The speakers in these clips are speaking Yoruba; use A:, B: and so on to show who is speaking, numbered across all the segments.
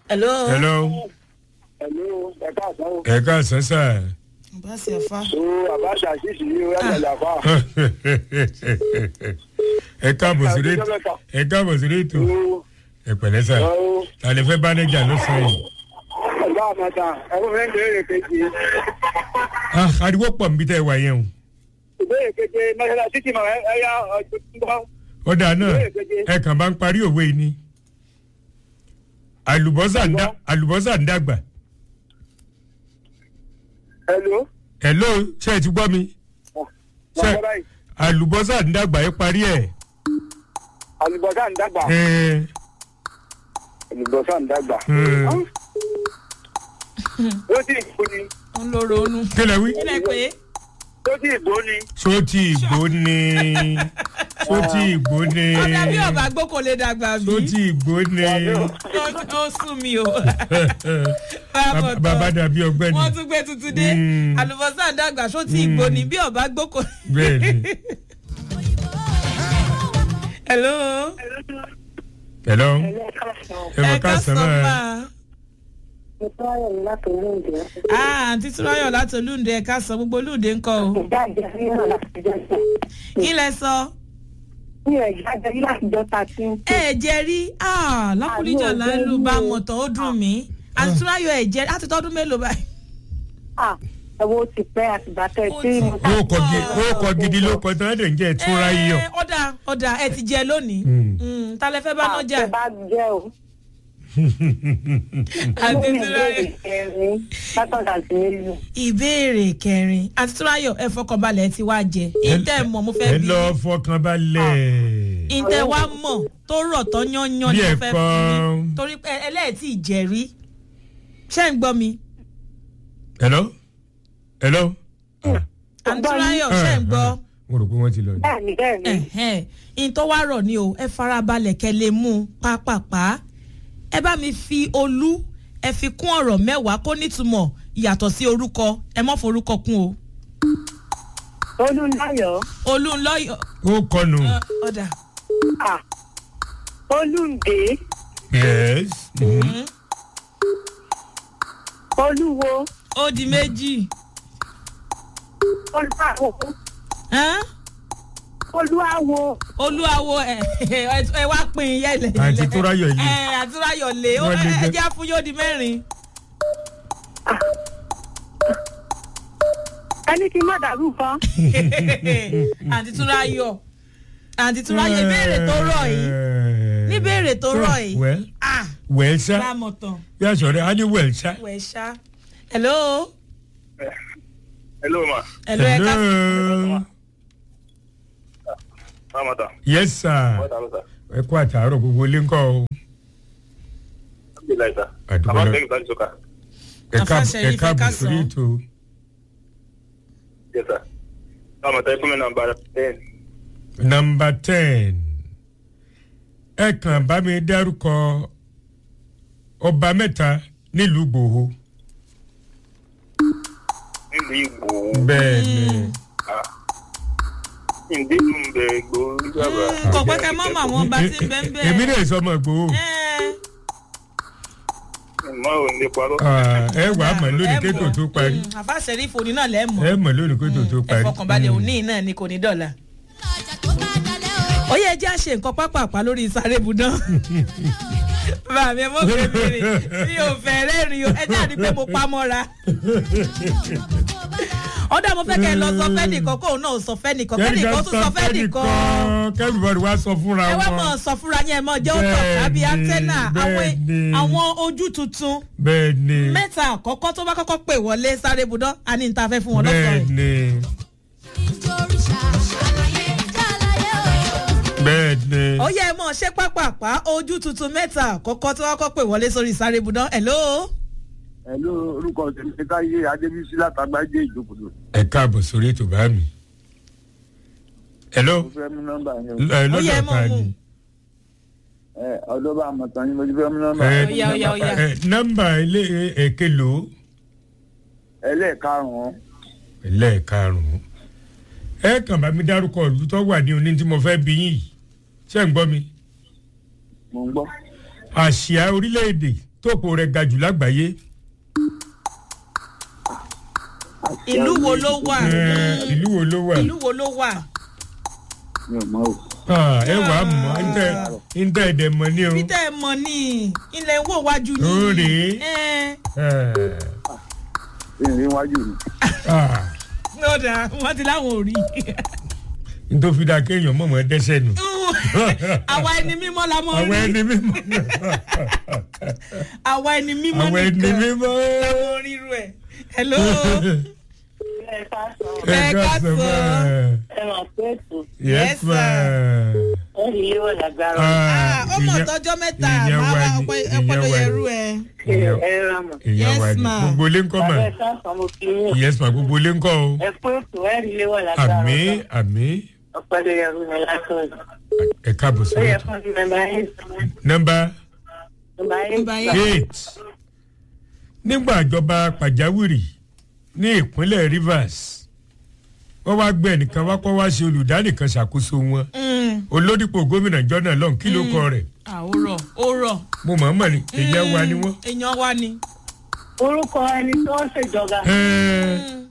A: hello.
B: hello
C: Hello, ẹ káàsán o.
B: ẹ káàsán sà.
A: bá sì ẹ fa.
C: So Àbáṣà ṣíṣì yìí ó yàtọ̀ ìjàpá.
B: ẹ káàbọ̀ sí rétò ẹ káàbọ̀ sí rétò ẹ pẹ̀lẹ́ sà ta lè fẹ́ bánéjà ló sọ yìí.
C: Ọ̀gá àmọ́ta, ẹ̀rọ fẹ́ béèrè kejì.
B: Ah, ariwo pọ̀ nbí tẹ́ ẹ wà yẹn o.
C: Ìbéèrè keje Mẹ́sàlá títí mọ̀ ẹ̀yà ọ̀gbìn gbọ́.
B: ọ̀dà náà ẹ kàn bá ń parí òwe yìí ni. àlùbọ́sà ń dá àlùbọ́sà ń dàgbà.
C: Hello.
B: hello ṣé ẹ ti gbọ́ mi. ṣé
C: Bàbá báyìí,
B: àlùbọ́sà ń dàgbà ẹ parí ẹ̀.
C: àlùbọ́sà ń dàgbà.
B: ẹ
C: Àlùbọ́sà ń dàgbà.
B: ẹ
C: Ó sì ìgbó ni.
A: ń lo ronú.
B: kí lẹ wí.
A: kílẹ̀ pé
C: Ó sì ìgbó ni.
B: sóòtì ìgbó ni sóòtì ìgbó ni
A: ọ̀dà bí ọba gbó kò lè dàgbà bí.
B: sóòtì ìgbó ni
A: Ó- ó sún mi o.
B: Bab- bàbá dàbí ọgbẹ́ni
A: wọ́n tún gbé tuntun dé
B: Mm.
A: àlùbọ́sà dàgbà só ti ìgbò ní bí ọba gbó kò.
B: bẹ́ẹ̀ ni.
A: hello.
B: hello ẹ mọ
A: ẹ
B: ká
A: ká
B: sọ
A: sọ
B: máa
A: máa.
D: Ìtọ́yọ̀ láti olóògbé.
A: ah àǹtí túráyọ̀ láti olúǹde ẹ ká sọ gbogbo olúǹde ńkọ o.
D: Ìjáde ríran láti jọ́ta.
A: kí lẹ sọ.
D: Mi ò jáde rí láti jọ́ta tí ń
A: ẹ ẹ jẹ rí ah lákùrìjà
D: Àlọ́
A: láńlù
D: ọ̀gbẹ́ni
A: bá
D: o.
A: mọ̀tàn ó dùn mí àǹtí túráyọ̀ ẹ jẹ láti tọ́dún mélòó báyìí.
D: à ẹ̀wọ̀ ti pẹ́ àtìgbàtẹ́
A: Ó
D: tí
A: ti-
D: mo
B: ó kọ gidi ó kọ gidi ló kọ tán dẹ̀ ń jẹ́ ìtura yíyọ.
A: Ẹ, ọ̀dà ọ̀dà ẹ ti jẹ lónìí.
B: Mm.
A: Mm, ta lẹ fẹ́ bá náà jà.
D: àtẹ bá jẹ́ o.
A: àǹtí
D: Mo ní
A: túráyọ̀.
D: ìbéèrè kẹrin látọ̀dà sí nílùú.
A: ìbéèrè kẹrin àǹtí túráyọ̀ ẹ fọkànbalẹ̀ ẹ ti wá jẹ ìtẹ́ mọ̀ mo fẹ́
B: ẹ
A: bí
B: lọ fọkàn balẹ̀.
A: ìtẹ́ wa mọ̀ tó rọ̀ tó yányán ni mo
B: Bí
A: fẹ́
B: ẹ̀kọ́.
A: fún mi torí pé ẹlẹ́ẹ̀tì ìjẹ̀rí ṣé ń gbọ́ mi
B: hello hello. Ah,
A: àǹtí túráyọ̀ ṣé ń gbọ́.
B: ah, mo rò pé wọ́n ti lọ ni.
D: Bẹ́ẹ̀ni bẹ́ẹ̀ni.
A: ẹ̀hẹ́n in tó wá rọ̀ ni o ẹ farabalẹ̀ kẹ́ lè mú un pápápá ẹ bá mi fi olú ẹ fi kún ọ̀rọ̀ mẹ́wàá kó nítumọ̀ yàtọ̀ sí orúkọ ẹ mọ́ forúkọ kún o
D: Olúńdáyọ̀.
A: olú ńlọ́yọ̀
B: ó kọnu.
A: ọ̀dà
D: À Olúǹdé.
B: yes. mhm.
D: Olúwo.
A: ó di méjì
D: Olúwawo.
A: Hán?
D: Olúwawo.
A: olúwawo ẹ ẹ wá pín yẹlẹ
B: àǹtí túráyọ̀ yìí.
A: ẹ àtúráyọ̀ lé ó
B: Wọ́n lè
A: ẹ
B: jẹ́-
A: jẹ́ fún yóò di mẹ́rin
D: Ẹni kí n má dàrú kan.
A: àǹtí túráyọ̀ àǹtí túráyọ̀ ìbéèrè tó rọ̀ yìí níbéèrè tó rọ̀ yìí
B: well
A: ah
B: well ṣá
A: lámọ̀tàn.
B: bí a sọ̀rọ̀ á ní well ṣá.
A: wẹ̀ ṣá. hello.
C: Hello ma.
A: hello ẹ ká
B: hello
C: Àmọ́ta.
B: yes sir
C: Wọ́n ta ló sà.
B: ẹ kú àtàárọ̀ gbogbo ilé ńkọ́ o.
C: Bí láì sà.
B: Àdúgbò
C: Àbá
B: náà.
C: bẹ́ẹ̀ gbàdúrà sọ́kà.
B: ẹ
A: Afa
B: káàbọ̀ ẹ
A: Sheriff, ẹ
B: káàbọ̀
A: káàsán.
B: sórí ètò
C: Yes sà. Àmọ́ta ẹ fún mi nàmbà ten.
B: nọmba ten ẹ kàn bá mi dárúkọ ọba mẹ́ta nílùú gbòho.
C: Nílùú Ìgbò.
B: bẹ́ẹ̀ ni
C: Ǹdí ń bẹ Ìgbò sábà.
A: Mm, kò pẹ́ kẹ́ mọ́ mọ́ àwọn ọba tí ń bẹ́ ń bẹ́.
B: èmi náà sọmọ gbòho.
C: Mọ ò ní parọ́.
B: Ah, ẹ wàá mọ̀ lónìí kétò tó parí
A: àfa sẹ́rífù òní náà lẹ́ mọ̀.
B: ẹ mọ̀ lónìí kétò tó
A: ẹ
B: parí.
A: fọkànbalẹ̀ òní náà ni kò ní dọ̀la. ó yẹ jẹ́ àṣe nǹkan pápápá lórí sáré budán. bàbá mi ẹ mọ̀ pé bèrè mi ò fẹ́ rẹ́rìn o ẹ jẹ́ àdí pé mo pa mọ́ra. ọ̀dà mo fẹ́ kẹ́ ẹ lọ sọ fẹ́ nìkan kóun náà sọ fẹ́ nìkan kẹ́ nìkan tún sọ fẹ́ nìkan.
B: kẹ́rìbọ̀dì wá sọ fúnra
A: ẹ wá
B: wọn.
A: mọ̀ sọ fúnra yẹn mọ̀ jẹ́ òótọ́ tàbí
B: Bẹ́ẹ̀ni,
A: antenna àwọn
B: bẹ́ẹ̀ni.
A: àwọn ojú tuntun
B: bẹ́ẹ̀ ni
A: mẹ́ta àkọ́kọ́ tó bá kọ́kọ́ pè wọlé sáré budán a ní níta fẹ́ fún wọn
B: bẹ́ẹ̀
A: lọ́sọ̀rọ̀
B: ni bẹ́ẹ̀ ni.
A: ó yẹ mọ̀ ṣé pápápá ojú tuntun mẹ́ta àkọ́kọ́ tó kọ́kọ́ pè wọlé sórí sáré budán hello.
C: Hello orúkọ tèmi ti káyé Adébísí látàgbájé ìjókòó.
B: ẹ káàbọ̀ sórí ètò bá mi. hello
C: Mo fẹ́ mú nọ́mbà yẹn o.
B: ẹ
A: Ó yẹ
B: lọ́dọ̀
A: mọ̀
B: ta
A: mú.
B: ni.
C: Ẹ ọ̀dọ́ bá mọ̀ tán ni mo ti fẹ́ mú nọ́mbà
B: ẹ
C: yẹn.
A: Ó yá, ó yá, ó yá.
B: ẹ, nọ́mbà ilé èké lò ó
C: Ẹlẹ́ẹ̀karùn-ún.
B: lẹ́ẹ̀karùn-ún. ẹ kàn bá mi dárúkọ ìlú tó wà ní oní tí mo fẹ́ bí yín yìí ṣé ń gbọ́ mi.
C: Mo ń gbọ́.
B: àṣìá orílẹ̀-èdè tóòpù rẹ̀ ga jù lágbàáyé
A: ìlú wo ló wà
B: Eh, ìlú wo ló wà
A: ìlú wo ló wà
C: mi ò mọ o.
B: Ah, ẹ wàá mọ̀ ńtẹ́ ńtẹ́ ẹ̀dẹ̀ mọ̀ ní o
A: peter ẹ mọ ní ilẹ̀ ń wò wájú ní.
B: Ó rèé.
A: ẹ
B: Eh,
C: ìrìn iwájú mi.
B: ah,
A: ló dà wọ́n ti láwọn ò rí.
B: nítorí fi dáa kéèyàn mọ̀mọ́ dẹ́sẹ̀ nù
A: àwa ẹni mímọ́ la mọ̀
B: àwọn
A: rí
B: ẹni mímọ́
A: àwa ẹni mímọ́
B: àwọn ẹni
A: nìkan
B: mímọ́
A: la mọ̀ ríru ẹ̀. hello
B: ẹ
A: Ẹ
B: ká
A: ká
B: sọ
A: sọ.
B: mọ́
E: ẹ máa pé ètò
B: yes
A: Yes,
B: ma
E: ẹ rí ilé wọ̀ lágbára
A: Ah, ọmọ
B: ìyẹn-
A: tọjọ́ mẹ́ta
B: ìyẹn
A: máa
B: wà
A: wá
B: ní,
A: ọpẹ́
B: ìyẹn
A: ọpẹ́ ló
B: wà
A: yẹ
B: ní.
A: rú ẹ.
B: ìyẹn-
E: ẹ rà mọ̀
B: ìyẹn
A: Yes,
B: wà ní
A: ma.
B: gbogbo ilé ńkọ́ mà
E: bàbá ẹ sáǹsán mo fi yín
B: yes ma gbogbo ilé ńkọ́ o
E: ẹ pé ètò ẹ rí ilé wọ̀ lágbára
B: àmì àmì
E: ọpẹ́ ló yẹ rú mi látọ̀ọ̀dọ̀
B: ẹ káàbọ̀
E: ó
B: sórí
E: yẹ
B: ètò
E: fún mi mẹ́mbà eight
B: nọ́mbà
E: mẹ́mbà
A: Nọ́mbà
E: eight
A: eight.
B: eight nígbà ìjọba pàjáwìrì ní ìpínlẹ̀ rivers wọ́n wá gbé ẹnìkan wá kọ́ wá ṣe olùdánìkan ṣàkóso wọn
A: Mm,
B: olódìpọ̀ gómìnà jọ́nà lọ́n kí ló kọ rẹ̀
A: ah, ó rọ̀ ó rọ̀.
B: mo mọ̀ ọ́n mọ̀ ni èyí wa ni wọ́n.
A: èèyàn wa ni.
E: orúkọ ẹni tó ń ṣèjọba
B: Ẹ́ẹ́,
A: Mm,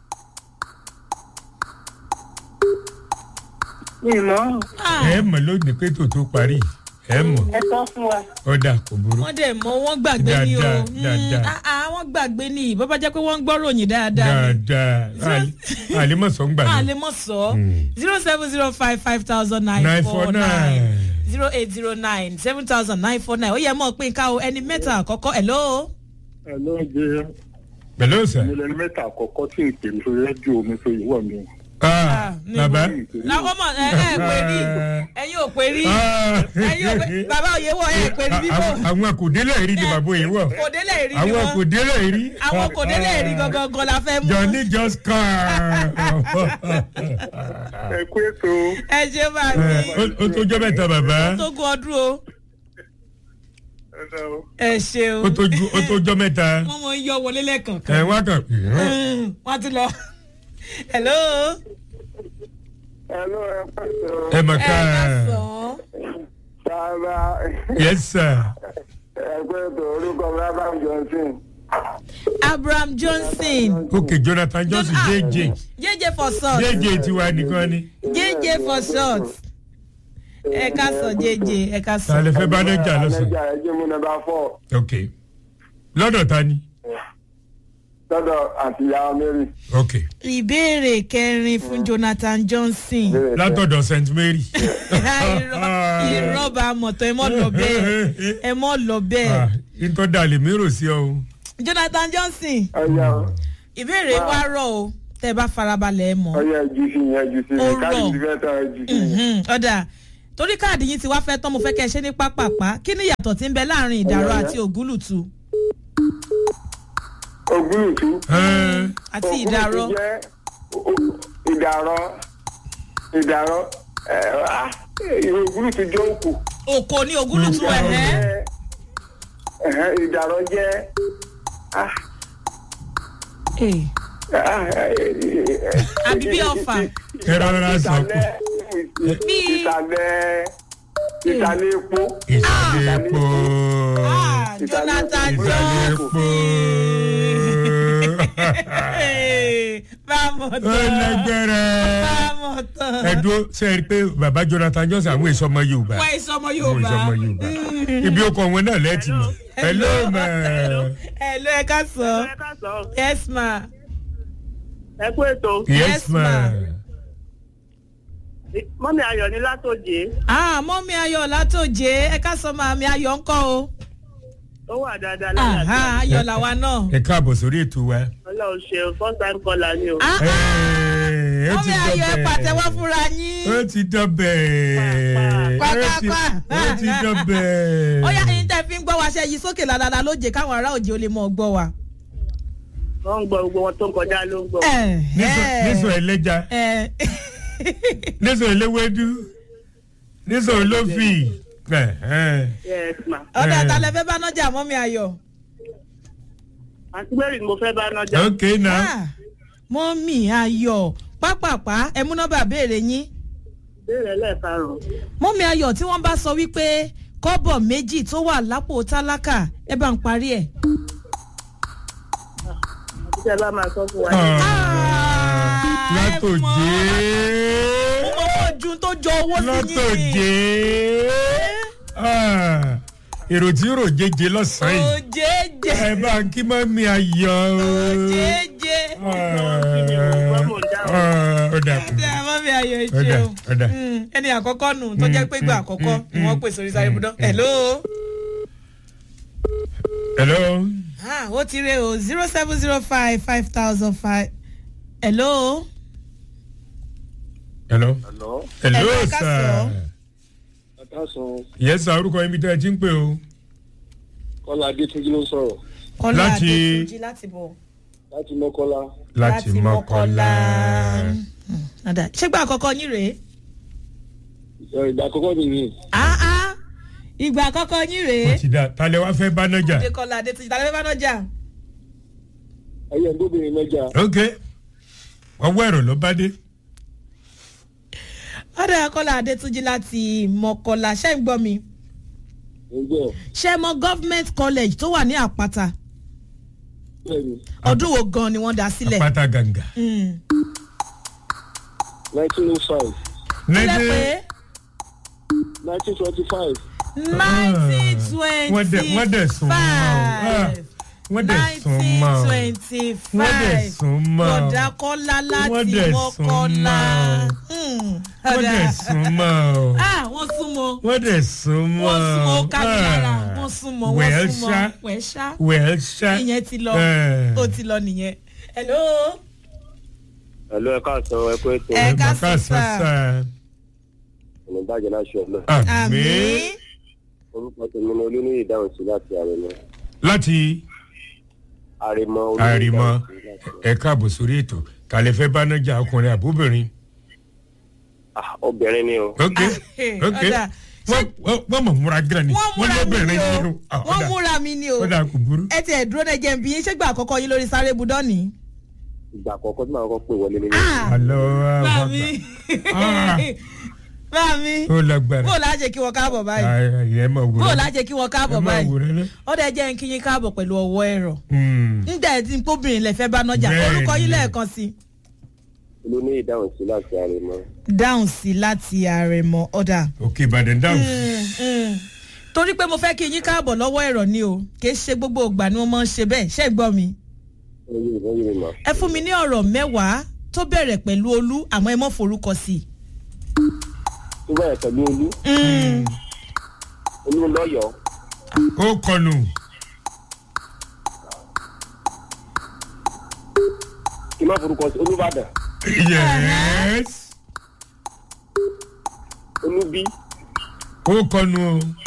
E: mi mọ́
A: ah,
B: ẹ mọ̀ lónìí pé tòótọ́ parí ẹ mọ̀
E: ẹ sọ fún wa
B: ọ̀dà kò burú.
A: wọ́n dẹ̀ mọ wọ́n gbàgbé ni o
B: Dáadáa,
A: Mm,
B: dáadáa.
A: ah, ah, wọ́n gbàgbé ni bó bá jẹ́ pé wọ́n ń gbọ́ ròyìn dáadáa ni.
B: dáadáa àlímọ̀sán gbà
A: a
B: ní.
A: lè mọ̀ sọ
B: Mm.
A: zero seven zero five five thousand nine
B: nine
A: four
B: four
A: nine
B: nine.
A: zero eight zero nine seven thousand nine four nine ó yẹ mọ̀ pé nǹkan o ẹni mẹ́ta àkọ́kọ́ hello.
C: ẹ ló ń jẹ
B: pẹ̀lú ọ̀sà.
C: mílíọ̀nù mẹ́ta àkọ́kọ́ tí n pè ní sórí rédíò mi tó yìí wọ̀ mí.
B: Ah,
A: níbo?
B: bàbá.
A: làwọn ọmọ ẹ ẹ pè rí ẹ̀yin ò pè rí
B: Ah.
A: ẹ̀yin ò pè bàbá òye wọ ẹ pè rí bíbọ
B: Àwọn- àwọn kò délẹ̀ rí ni bàbá òye wọ̀.
A: kò délẹ̀ rí ni
B: àwọn kò
A: wọn
B: délẹ̀ rí.
A: àwọn kò délẹ̀ rí gangan gan la fẹ́ mú
B: Johnny just come.
C: ẹ kú ètò
A: ẹ ṣe máa ní
B: Ó- ó tó jọ́ mẹ́ta bàbá.
A: tó gun ọdún o
C: ẹ ṣe o.
A: ẹ ṣeun
B: Ó tó ju- ó tó jọ́ mẹ́ta.
A: wọ́n mọ̀ ń yọ wọlé lẹ́ẹ̀kan
B: Ẹ wá kàn.
A: Mm, wọ́n ti lọ. hello.
C: ẹ ló ẹ pèsè o.
B: Ẹ mọ̀
A: ẹ
B: ká.
A: ká sọ.
C: sábà
B: Yes sir.
C: ẹ kú ètò orúkọ mi abraham johnson.
A: abraham johnson.
B: Okay Jonathan Johnson
A: Ah,
B: JJ.
A: jj for short.
B: JJ tiwa nìkan ni.
A: jj for short. ẹ ká sọ jj ẹ ká sọ.
B: Ta lè fẹ́ bá Nẹ́jà lọ́sàn.
C: Nẹ́jà ẹ jẹ́ mú nọ́mbà fọ́
B: Okay. Lọ́dọ̀ ta ni?
C: lọ́dọ̀ àti ìyá mary.
B: Okay.
A: ìbéèrè kẹrin fún jonathan johnson.
B: Látọ̀dọ̀ St Mary.
A: irọ́ irọ́ bá a mọ̀ tán ẹ mọ̀ lọ bẹ́ẹ̀ ẹ mọ̀ lọ bẹ́ẹ̀.
B: Ah, Ntọ́ da lè mérò sí ọ o.
A: jonathan johnson
C: ọ̀yà
A: ìbéèrè wa rọ̀ o tẹ́ ẹ bá farabalẹ̀ ẹ mọ̀.
C: ọ̀yà ẹ̀jú sí yẹn ẹ̀jú sí
A: Ó
C: yẹn káàdì
A: rọ̀.
C: ti fẹ́ tán ẹ̀jú sí yẹn.
A: Mhm, ọ̀dà torí káàdì yín ti wá fẹ́ tán mo fẹ́ kẹ́ ẹ ṣe ní pápápá kí ni ìyàtọ̀ tí ń bẹ láàrin ìdàrọ̀
C: Ọ̀yà.
A: àti ògúlùtù
C: ògúlùtù.
B: Ẹ́ẹ́,
A: àti
C: Ògúlùtù
A: ìdàrọ̀
C: jẹ́ o- ìdàrọ̀ ìdàrọ̀ ẹ̀ wá ìwé ògúlùtù jẹ́ òkú.
A: òkò ní ògúlùtù ẹ̀hẹ́
C: Ẹ̀hẹ́, ìdàrọ̀ jẹ́ ah,
A: Eh,
C: ah, eh, eh,
A: àbí bí ọfà
B: Ẹ rọra sọ pé.
C: ìsàlẹ̀
A: Bí-
C: ìsàlẹ̀ ìsàlẹ̀ epo.
B: Ìsàlẹ̀ epo.
A: Ah, jonathan
B: Ìsàlẹ̀
A: johnson
B: epo.
A: bámọ̀
B: Ó
A: tán
B: lẹ́gbẹ̀rẹ̀.
A: bámọ̀ tán
B: Ẹ dúró ṣe é rí i pé bàbá Jonathan Johnson àwọn èso ọmọ Yorùbá.
A: wá ìsọmọ
B: Àwọn
A: yorùbá
B: èso ọmọ Yorùbá. Ibi ó kọ wọn náà lẹ́ẹ̀tì mọ̀. Hello ma.
A: ẹ ló ẹ ká sọ
E: ẹ ká sọ
A: yes ma
E: ẹ kú ètò
B: Yes
A: Yes,
B: ma.
A: ma.
E: mọ́mí ayọ̀ ní látòjé
A: ah mọ́mí ayọ̀ látòjé ẹ ká sọ màmí ayọ̀ ńkọ́ o
E: ó wà dáadáa
A: Aha,
E: láyàtọ̀
A: ayọ̀ làwa náà.
B: Ẹ káàbọ̀ sórí ètò wa.
E: ọlọ́run ṣe first time caller ni o.
A: Ah,
B: Ẹ
A: ah,
B: ó ti
A: mọ́mí ayọ̀ ẹ
B: dọ̀bẹ̀.
A: pàtẹ́wọ́ fúnra yín.
B: Ó ti dọ̀bẹ̀.
A: Pa, pa,
B: Ó ti-
A: pa, pa.
B: Ó ti dọ̀bẹ̀.
A: ó yá ẹyin tẹ́ fi ń gbọ́ wa ṣe yí sókè lálálá lóje káwọn ará òjò lè mọ̀ gbọ́ wa.
E: wọ́n ń gbọ́ gbogbo wọn tó ń kọjá ló ń gbọ́.
A: Ẹ,
B: Nísò-
A: ẹ,
B: Nísò ẹlẹ́ja.
A: ẹ.
B: Nísò eléwédú. Nísò olófì. Ẹ, ẹ.
E: yes ma.
A: ọ̀dà
B: Eh.
A: àtàlẹ́ fẹ́ bá nájà mọ́mí ayọ̀.
E: àǹtí mary ni mo fẹ́ bá nájà.
B: Okay now.
A: Ah, mọ́mí ayọ̀ pápápá ẹ mú nọ́mbà béèrè yín.
E: béèrè lẹ́ẹ̀karùn-ún.
A: mọ́mí ayọ̀ tí wọ́n bá sọ wípé kọ́bọ̀ méjì tó wà lápò tálákà ẹ bá ń parí ẹ̀.
E: Àti ẹ bá máa sọ fún wa.
B: látòjé
A: owó ju tó jọ owó sí
B: látòjé Ah, èrò tí rò jẹjẹ lọ́sàn-án yìí
A: òjèèjè
B: ẹ bá ń kí mọ́ mi ayọ̀ o.
A: òjèèjè.
B: Ah, ó dà kú.
A: Ṣé àwọn mi ayọ̀
B: Ó dà,
A: ìṣe o?
B: ó dà.
A: Mm, ẹni àkọ́kọ́ nù tó jẹ́ pé ìgbà àkọ́kọ́ ni wọ́n pè sórí sáré budán. hello.
B: hello.
A: Ah, ó ti re o zero seven zero five five thousand five. hello.
B: hello.
C: Hello.
B: hello
A: Hello,
B: sir.
A: Kásán.
C: Àtàsán
B: yes sir orúkọ yín bí tẹ́ ẹ ti ń pè o.
C: Kọ́lá Adétúnjí ló ń sọ̀rọ̀
A: kọ́lá
B: Láti-
A: adétúnjì láti bọ̀.
C: láti Mọ́kọ́lá.
B: láti mọ́kànlá.
A: Mm, nada. ṣégbà àkọ́kọ́ yín rèé.
C: Ẹ, Ìgbà àkọ́kọ́ nìyí.
A: Ah, ah. ìgbà àkọ́kọ́ yín rèé.
B: wọ́n ti dá talẹ̀ wá fẹ́ bá nájà.
A: adékọ́lá adétúnjì tàbí bá náà jà.
C: Ayé ẹ̀ńdóbìnrin mẹ́jà.
B: ok ọwọ́ ẹ̀rọ ló bá dé.
A: ọ̀dọ̀ kọ́lá adétúnjì láti mọ̀kọ́lá ṣé ń gbọ́ mi.
C: Ǹjẹ́
A: ṣé mọ government college tó wà ní àpáta
C: bẹ́ẹ̀ni
A: ọdún wo gan ni wọ́n dá sílẹ̀.
B: apáta gàǹgà.
A: Mm.
C: nineteen oh five
A: sílẹ̀ pé
C: nineteen twenty five
A: nineteen
B: wọ́n dẹ̀ wọ́n dẹ̀ sùn mọ́ o. Ah, wọ́n dẹ̀ sùn mọ́ o.
A: twenty
B: wọ́n dẹ̀
A: five
B: sùn mọ́ o.
A: bọ̀dá kọ́lá
B: Wọ́n
A: láti
B: dẹ̀ sùn
A: mọ́kọ́lá.
B: mọ́
A: Hmm,
B: wọ́n
A: ọ̀dà.
B: dẹ̀ sùn mọ́ o.
A: ah wọ́n súnmọ́
B: wọ́n dẹ̀ sùn mọ́
A: wọ́n súnmọ́
B: o.
A: kábíyàrá
B: Ah,
A: wọ́n súnmọ́ wọ́n
B: well
A: súnmọ́
B: ṣá
A: wẹ̀ ṣá
B: well ṣá.
A: ìyẹn ti lọ
B: Eh.
A: ó ti lọ nìyẹn. hello
C: ẹ̀lú ẹ̀ka àtọ̀ ẹ̀kọ́ ètò
A: Ẹ ká
B: Bàbá
A: sùn sá.
B: sàṣà.
C: ọ̀nà ìbàjẹ́ láṣọ ọ̀nà
B: àmì
A: àmì
C: orúkọ tèmi ni olóníyè dáhùn sí láti àrẹ̀mọ
B: láti
C: àrẹ̀mọ
B: àrìmọ ẹ káàbọ̀ sórí ètò kàlẹ́ fẹ́ bá nájà ọkùnrin àbúbìnrin.
C: obìnrin ni o
B: ok
A: Ah,
B: ok
A: ọ̀dà.
B: wọ́n wọ́n- wọ́n mọ̀ múra gíran ni
A: wọ́n múra mi ni o
B: nínú. Ah,
A: wọ́n
B: ọ̀dà.
A: múra mi ni o
B: ó dà kò burú.
A: ẹ ti ẹ̀ dúró náà jẹ́ n bí yín ṣégbà àkọ́kọ́ yín lórí sáré budán ni.
C: ìgbà àkọ́kọ́ tí màá kọ́ pè wọlé nínú
B: alo
A: Báàmí
B: Ah.
A: Báàmí
B: ó lágbára.
A: bó o lájẹ kí wọ́n káàbọ̀ báyìí
B: ayé ẹ máa
A: bó o
B: wúrẹ́.
A: lájẹ kí wọ́n
B: ẹ
A: káàbọ̀
B: máa
A: báyìí
B: wúrẹ́ lẹ́.
A: ó dẹ̀ jẹ́ n kí yín káàbọ̀ pẹ̀lú ọwọ́ ẹ̀rọ
B: Hmm.
A: nígbà tí n kóbìnrin lè fẹ́ bá nájà
B: Bẹ́ẹ̀ni.
A: orúkọ yín lẹ́ẹ̀kan sí
C: olóníyè dáhùn sí láti àrẹ̀mọ
A: dáhùn sí láti àrẹ̀mọ ọ̀dà.
B: òkè ìbàdàn dáhùn.
A: torí pé mo fẹ́ kí yín káàbọ̀ lọ́wọ́ ẹ̀rọ ni o kì í ṣe gbogbo ìgbà ni wọ́n máa ń ṣe bẹ́ẹ̀ ṣé ẹ gbọ́ mi.
C: ẹ̀yìn ìbọn yìí mà
A: ẹ fún mi ní ọ̀rọ̀ mẹ́wàá tó bẹ̀rẹ̀ pẹ̀lú olú àmọ́ ẹ mọ́ forúkọ sí i.
C: tó bẹ̀rẹ̀ pẹ̀lú olú olú lọ́yọ̀ọ́
B: ó kọnu.
C: kí n má forúkọ sí olúbàdàn
B: yes.
C: olúbí
B: ó kọnu o.